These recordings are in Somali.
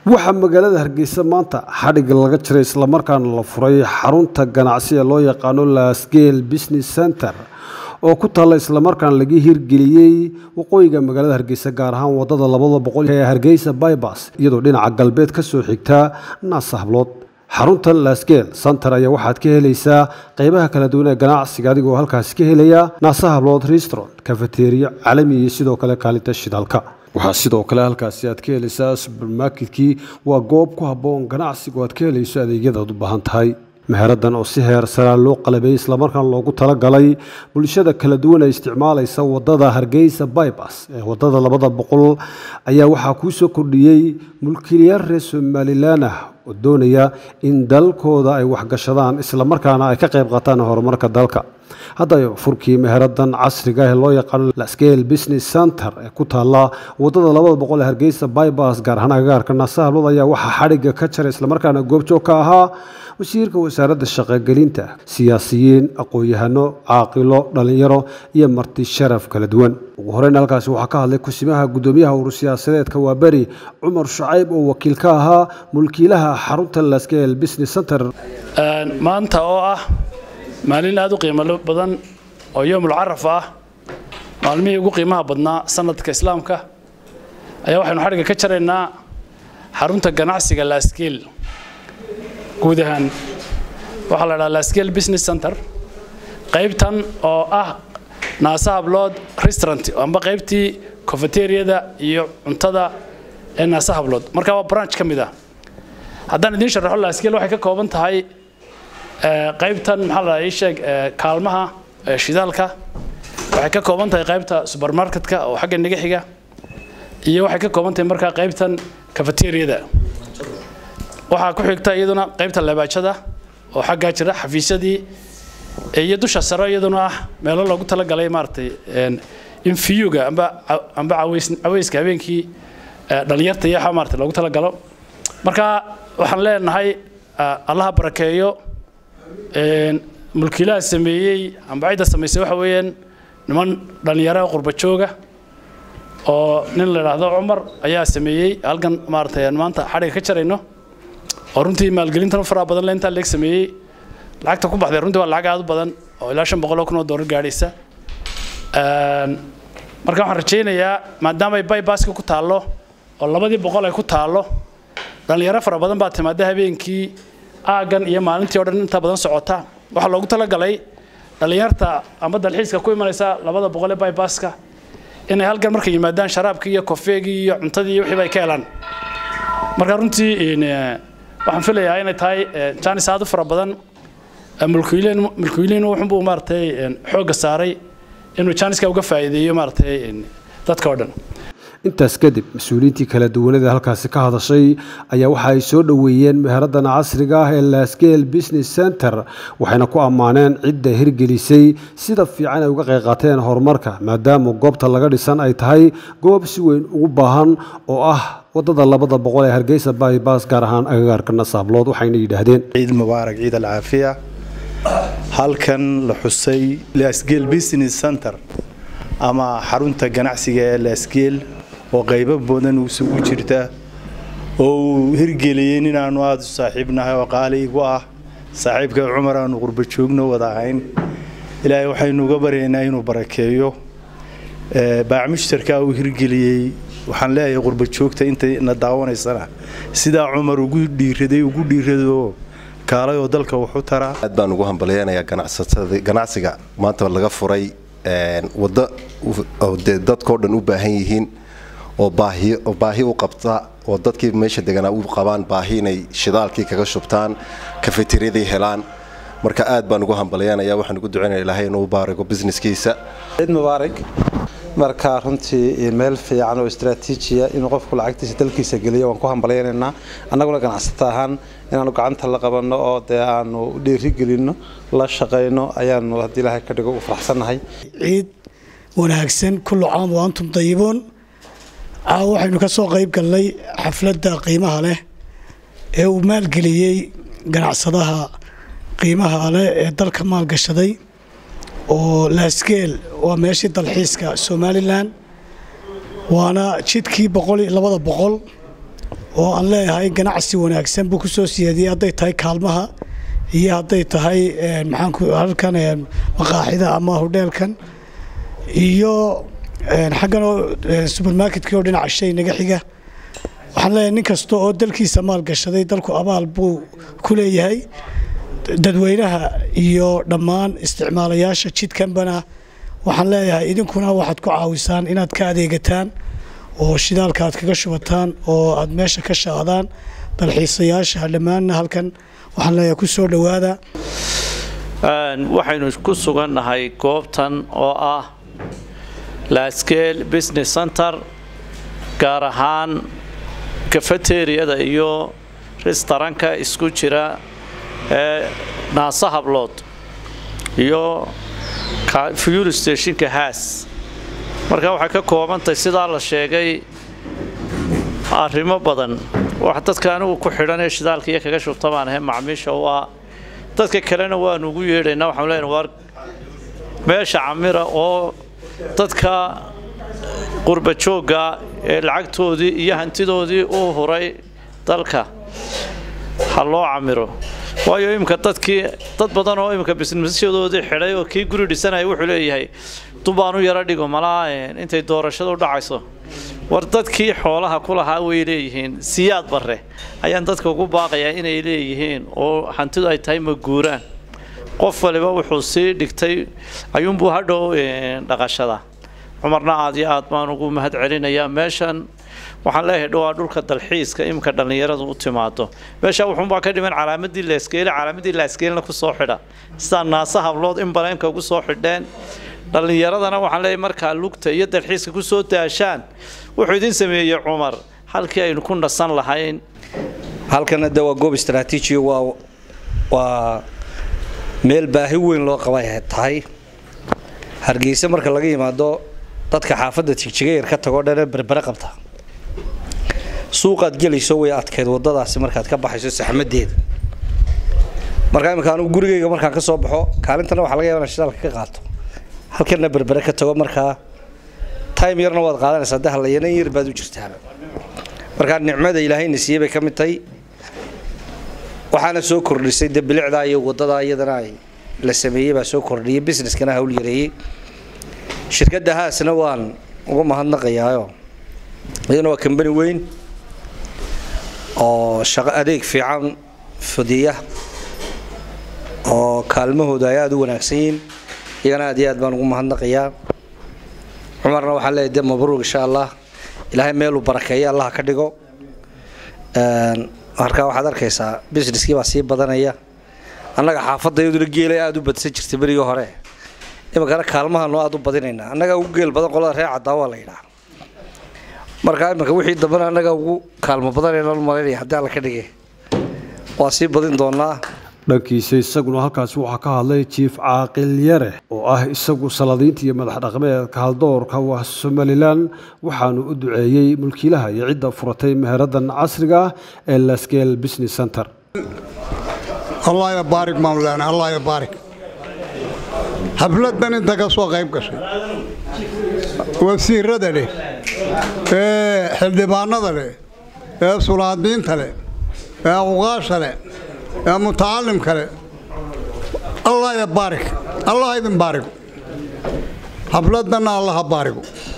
waxaa magaalada hargeysa maanta xadhigga laga jiray islamarkaana la furay xarunta ganacsi ee loo yaqaano lasgale business center oo ku taalla islamarkaana laga hirgeliyey waqooyiga magaalada hargeysa gaar ahaan wadada labada boqol ee hargeysa bybas iyadoo dhinaca galbeed ka soo xigta naasa hablood xarunta lasgale center ayaa waxaad ka helaysaa qeybaha kala duwan ee ganacsiga adigoo halkaasi ka helaya naasa hablood restaurant kafeteriya calami iyo sidoo kale kaalinta shidaalka waxaa sidoo kale halkaasi aad ka helaysaa subermarketkii waa goob ku habboon ganacsigu aad ka helayso adeegyadaad u baahan tahay meheradan oo si heer saraa loo qalabeeyey islamarkaana loogu talagalay bulshada kala duwan ee isticmaalaysa wadada hargeysa bybas ee wadada labada boqol ayaa waxaa kuu soo kordhiyey mulkiilayaal reer somalilan ah oo doonaya in dalkooda ay waxgashadaan islamarkaana ay ka qayb qaataan horumarka dalka haddaba furkii meheradan casriga ee loo yaqaano lascale business center ee ku taalla wadada labada boqol ee hargeysa bybas gaar ahaan agagaarka naasahablood ayaa waxaa xadhigga ka jaray islamarkaana goobjoog ka ahaa wasiirka wasaaradda shaqogelinta siyaasiyiin aqoon-yahano caaqilo dhallinyaro iyo marti sharaf kala duwan ugu horeyn halkaasi waxaa ka hadlay kusimaha guddoomiyaha urur siyaasadeedka waa beri cumar shucayb oo wakiil ka ahaa mulkiilaha xarunta lascale business center maanta oo ah maalin aada u qiimo badan oo yoomul caraf ah maalmihii ugu qiimaha badnaa sanadka islaamka ayaa waxaynu xadhigga ka jaraynaa xarunta ganacsiga lascale guud ahaan waxaa la dhaha lascale business center qaybtan oo ah naasa hablood restaurant amba qaybtii cofeteriyada iyo cuntada ee naasa hablood marka waa branch ka mid ah haddaan idiin sharaxo lascale waxay ka kooban tahay qaybtan maxaa la ii sheeg kaalmaha shidaalka waxay ka kooban tahay qaybta supermarketka oo xagga naga xiga iyo waxay ka kooban tahay markaa qaybtan cafeteriyada waxaa ku xigta iyaduna qaybta lebaajada oo xaggaa jira xafiisyadii iyo dusha sare iyaduna ah meelo loogu talagalay maaragtay in fiyuga amba amba caweyska habeenkii dhalinyarta iyo waxa maaragtay loogu talagalo marka waxaan leenahay allaha barakeeyo mulkiilaha sameeyey amba cidda samaysay waxa weeyaan niman dhallinyaraha qurba jooga oo nin la idhaahdo cumar ayaa sameeyey halkan maaragtay aan maanta xadhiga ka jarayno oo runtii maalgelintan faraha badan le intaa leeg sameeyey lacagta ku baxday runtii waa lacag aad u badan oo ilaa shan boqol oo kun oo doolar gaadhaysa marka waxaan rajaynayaa maadaama ay bybaska ku taallo oo labadii boqol ay ku taallo dhallinyaro fara badan baa timaada habeenkii aaggan iyo maalintii o dhan inta badan socota waxaa loogu talagalay dhallinyarta amba dalxiiska ku imanaysa labada boqol ee bybaska inay halkan markay yimaadaan sharaabkii iyo kofeegii iyo cuntadii iyo wixiiba ay ka helaan marka runtii waxaan filayaa inay tahay janis aad u fara badan mulkiileen mulkiiliin wuxunbuu maaragtay xoogga saaray inuu janiska uga faa'iideeyo maaragtay dadka oo dhan intaas kadib mas-uuliyiintii kala duwanada halkaasi ka hadashay ayaa waxa ay soo dhoweeyeen meheradan casriga ah ee lascale business center waxayna ku ammaaneen cidda hirgelisay sida fiican ay uga qayb qaateen horumarka maadaama goobta laga dhisan ay tahay goob si weyn ugu baahan oo ah wadada labada boqol ee hargeysa bybas gaar ahaan agagaarka nasaablood waxayna yidhaahdeen ciid mubaarak ciid alcaafiya halkan la xusay lasgale business center ama xarunta ganacsiga ee lasgale oo qaybo badan isugu jirta oo uu hirgeliyey ninaanu aada u saaxiibnahay oo qaali igu ah saaxiibka cumar aanu qurba joogno wada ahayn ilaahay waxaynu uga baryaynaa inuu barakeeyo baac mushtarkaa uu hirgeliyey waxaan leeyahay qurba joogta intayna daawanaysana sidaa cumar ugu dhiiraday ugu dhiirado kaalay oo dalka wax u taraa aad baan ugu hambalyeynayaa ganacsatada ganacsiga maanta laga furay waddo dee dadkao dhan u baahan yihiin oo baahi oo baahi u qabta oo dadkii meesha deganaa u qabaan baahi inay shidaalkii kaga shubtaan kafeteriyadii helaan marka aad baan ugu hambalyeynaya waxaan ugu ducaynaya ilaahay inuu baarigo businesskiisa ciid mubaarak marka runtii meel fiican oo istraatiijiya inuu qofku lacagtiisa dalkiisa geliyo waan ku hambalyaynaynaa annaguna ganacsato ahaan inaanu gacanta la qabanno oo dee aanu dhiirigelinno la shaqayno ayaanu haddii ilaahay ka dhigo u faraxsannahay ciid wanaagsan kullu caam wa antum dayibuun caawa waxaynu ka soo qayb galnay xafladda qiimaha leh ee uu maalgeliyey ganacsadaha qiimaha leh ee dalka maalgashaday oo laasgeel waa meeshii dalxiiska somalilan waana jidkii boqol labada boqol oo aan leeyahay ganacsi wanaagsan buu ku soo siyaadiyey hadday tahay kaalmaha iyo hadday tahay maxaanku halkan maqaaxida ama hodheelkan iyo xaggan oo subermarketkii oo dhinaca shay naga xiga waxaan leeyahay nin kasta oo dalkiisa maalgashaday dalku abaal buu ku leeyahay dadweynaha iyo dhammaan isticmaalayaasha jidkanbana waxaan leeyahay idinkuna waxaad ku caawisaan inaad ka adeegataan oo shidaalka aad kaga shubataan oo aad meesha ka shaacdaan dalxiisayaasha dhammaanna halkan waxaan leeyahay ku soo dhowaada waxaynu ku sugannahay goobtan oo ah lascale business center gaar ahaan kafateriyada iyo restaranka isku jira ee naasa hablood iyo fuel stationka haas marka waxay ka koobantahay sidaa la sheegay arrimo badan wax dadka anigu ku xidhan ee shidaalka iyo kaga shubta baan ahay macmiisha u ah dadka kalena waanu ugu yeedhaynaa waxaan leenahay waar meesha camira oo dadka qurba joogga ee lacagtoodii iyo hantidoodii u huray dalka ha loo camiro waayo imika dadkii dad badan oo imika bisnisyadoodii xidhay oo kii guri dhisanaya wuxuu leeyahay dubbaan u yaro dhigo malaa intay doorashada u dhacayso war dadkii xoolaha ku lahaa way leeyihiin siyaad barre ayaan dadka ugu baaqayaa inay leeyihiin oo hantidu ay tahay maguuraan qof waliba wuxuu sii dhigtay ayuunbuu hadhow dhaqashada cumarna aad iyo aad baan ugu mahad celinayaa meeshan waxaan leeyahay dhowaa dhulka dalxiiska imika dhallinyaradu u timaado meesha wuxuunbaa ka dhiman calaamadii laaskeele calaamadii laaskeelna ku soo xidha sidaa naasa hablood in baleemka ugu soo xidheen dhallinyaradana waxaan leeyahay markaa lugta iyo dalxiiska ku soo daashaan wuxuu idin sameeyey cumar halkii aynu ku nasan lahayn halkana de waa goob istraatiiji waa waa meel baahi weyn loo qabay tahay hargeysa marka laga yimaado dadka xaafadda jigjigayar ka tagoo dhane berbere qabta suuqaad gelayso way adkayd wadadaasi markaad ka baxayso saxmadeeda markaa imika anugu gurigayga markaan ka soo baxo kaalintana waxaa laga yaba inaan shidaalka ka qaato halkana berbere ka tago markaa time yarna waad qaadanaysaa de hallayanan yar baad u jirtaaba markaa nicmada ilaahayna siiyey bay ka mid tahay waxaana soo kordhisay de bilicdaa iyo wadadaa iyadana ay la sameeyey baa soo kordhiyay businesskana hawl yareeyey shirkadda haasna waan uga mahadnaqayaayo iyadana waa kambani weyn oo shaqo adeeg fiican fudiya oo kaalmahooda ay aada u wanaagsan yihiin iyagana aad iyo aad baan ugu mahadnaqayaa cumarna waxaan leeyahay de mabruuq insha allah ilaahay meeluu barakeeya allah ka dhigo markaa waxaad arkaysaa businesskii baa sii badanaya annaga xaafadda iyaduna geelay aada u badsan jirtay berigii hore iminkana kaalmahanoo aada u badinaynaa annagaa ugu geel badan qolada reer caddaa waa la yidhaha markaa iminka wixii dambena annagaa ugu kaalmo badanayna malaynaya haddii alla ka dhige waa sii badin doonaa dhankiisa isaguna halkaasi waxaa ka hadlay jiif caaqil yare oo ah isagu saladiinta iyo madax dhaqameedka haldoorka waa somalilan waxaanu u duceeyey mulkiilaha iyo cidda furatay meheradan casriga ah ee lascale business center allah ya baarig maamulaana allah ya baarig xafladan inta ka soo qayb gashay wasiirada leh ee xildhibaanada leh ee sulaadiinta leh ee uqaasha leh ee mutacalimka leh allah ya baarig allah idin baarigo xafladanna allaha baarigo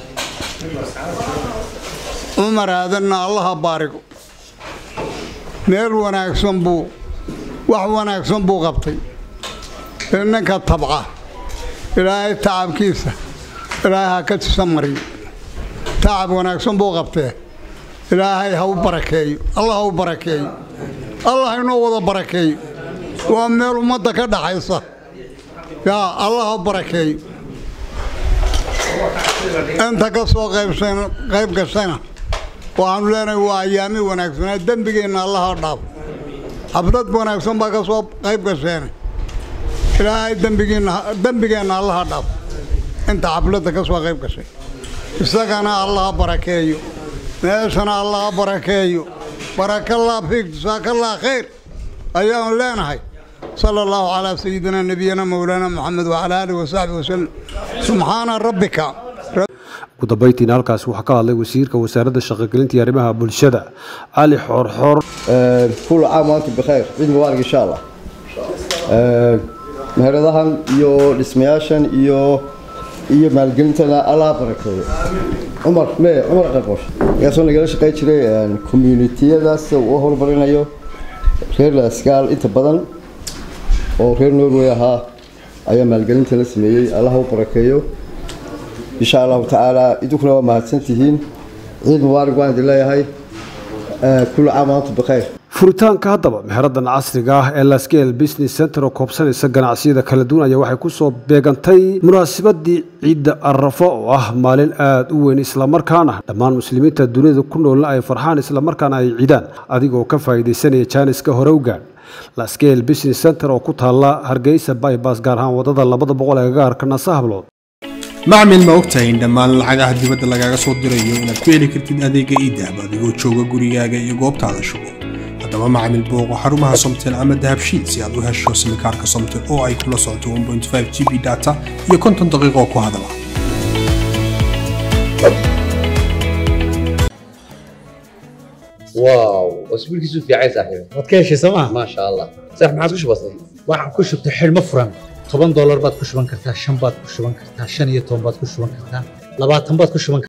cumar aadanna allaha baarigo meel wanaagsan buu wax wanaagsan buu qabtay ninka tabca ilaahay tacabkiisa ilaahay ha ka tisa mariyo tacab wanaagsan buu qabtee ilaahay ha u barakeeyo allah ha u barakeeyo allah inoo wada barakeeyo waa meel ummadda ka dhaxaysa yaa allah ha barakeeyo inta ka soo qayb gashayna waxaanu leenahay waa ayaami wanaagsanaa dembigeenna allaha dhaaf xaflad wanaagsan baa ka soo qayb gasheene ilaahay dembigeenna allaha dhaaf inta xafladda ka soo qayb gashay isagana allaha barakeeyo meeshana allaha barakeeyo barakallah fiik jasaakallah khayr ayaanu leenahay sala allahu calaa sayidina nebiyana mowlaana moxamed wacala aalihi wasaxbi wasallam subxaana rabbika ugu ugu dambeyntiina halkaasi waxaa ka hadlay wasiirka wasaaradda shaqogelinta iyo arrimaha bulshada cali xoorxoor كل عام وانتم بخير عيد مبارك ان شاء الله meheradahan iyo dhismayaashan iyo iyo maalgelintana allah barakeeyo cumar me cumar qaqosh markaasoo nagala shaqey jiray communitiyadaas uu horumarinayo reer laskaal inta badan oo reer norway ahaa ayaa maalgelinta la sameeyey allah u barakeeyo insha allahu tacaala idinkuna waa mahadsantihiin ciid mubaarak waan idin leeyahay kul caam waantum bikhayr furitaanka haddaba meheradan casriga ah ee lascale business center oo koobsanaysa ganacsiyada kala duwan ayaa waxay kusoo beegantay munaasabadii ciidda arafo oo ah maalin aada u weyn islamarkaana dhammaan muslimiinta dunida ku noolna ay farxaan islamarkaana ay ciidaan adigoo ka faa'iidaysanaya jaaniska hore u gaadh lascale business center oo ku taalla hargeysa bybass gaar ahaan wadada labada boqol ee gaarka nasahablood macmil ma ogtahay in dhammaan lacagaha dibadda lagaaga soo dirayo inaad ku heli kartid adeega iidahab adigoo jooga gurigaaga iyo goobtaada shugo haddaba macmil booqo xarumaha somtel ama dahabshiid si aad u hesho simikaarka somtel oo ay kula socoto 1.5 g b data iyo konton daqiiqo ku hadala واو اسبوع كيسو في عايز صاحبي waad ka heshay sooma ما شاء الله صح ما عادش بسيط waxaan ku shubtay xidhmo furan toban doolar baad ku shuban kartaa shan baad ku shuban kartaa shan iyo toban baad ku shuban kartaa labaatan baad ku shuban